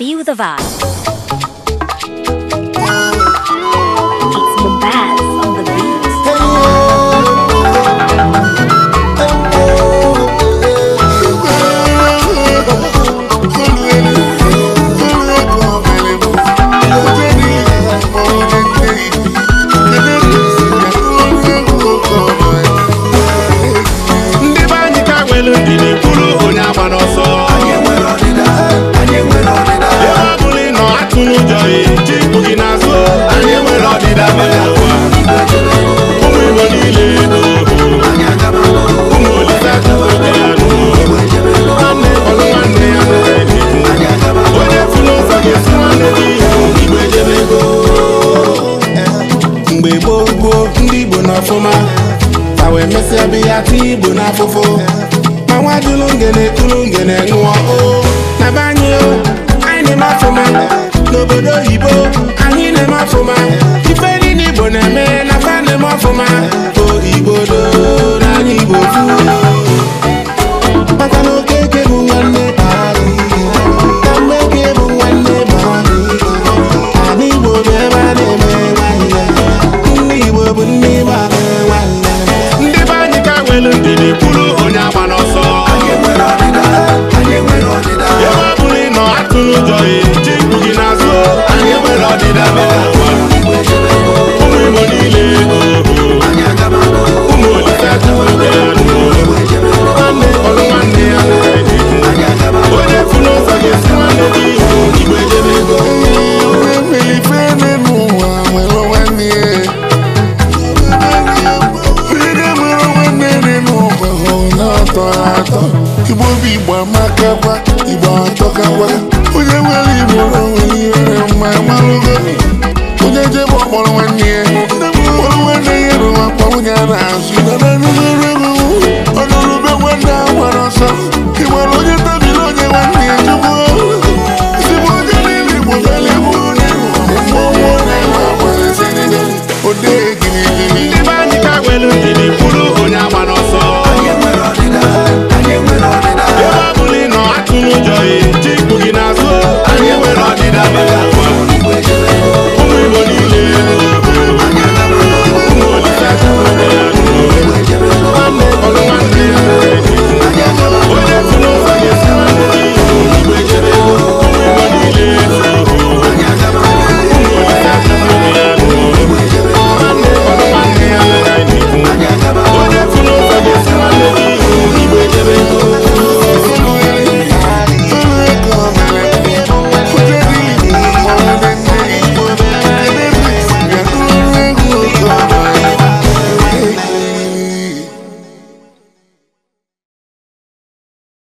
Feel the vibe. It's Bombaz on the beat. ndị be anyị ka nwere ndidi kwuru onye agba n'ọsọ ebe ọ bụla ị nọ atụ n'ụjọ ji ikpu gị n'azụ anyị nwere ọdịda mere ụwa ụmụ igbo niile n'ohu ụmụ olise tuote ya n'ohu nwanne ọlụ nwanne ya n'ụlọ onye furu ụzọ ga-esi nwanne gị ihu igbo ejebego mgbe gboo gboo ndị igbo n'ọfụma ka wee mesịa bụ ya tinye igbo n'afụfụ ma nwa jụrụ ngene kụrụ ngene ṅụọ o na be anyị o anyị na-eme ọfụma n'obodo oyibo anyị na-eme ọfụma ife niile igbo na-eme na fa na-eme ọfụma o igbo doo na anyị igbo fu maka na okeke bụ nwanne anyị na mmeke bụ nwanne bụ anyị Ana Igbo bụ ebe a na-eme nwanne ndị Igbo bụ ndị Igbo a na-eme nwanne ndị be anyị ka nwere ndidi kwuru onye agba n'ọsọ ebe ọ bụla ị nọ atụ n'ụjọ ji ikpu gị n'azụ anyị nwere ọdịda mere ụwa ụmụ Igbo niile ohu ụmụ Olise tuote ya n'ohu nwanne ọlụ nwanne ya n'ụlọ onye furu ụzọ ga-esi nwanne gị ihu igbo ejebego Igbo bụ Igbo amakakwa, Igbo atọkakwa onye nwere Igbo nwere ihere mma malụgo onye jebe ọkpọrọ nwanne ya kpọrọ nwanne ya rụwa akpa nwunye a na-azụ ọnụrụbe nwanne a gbara ọsọ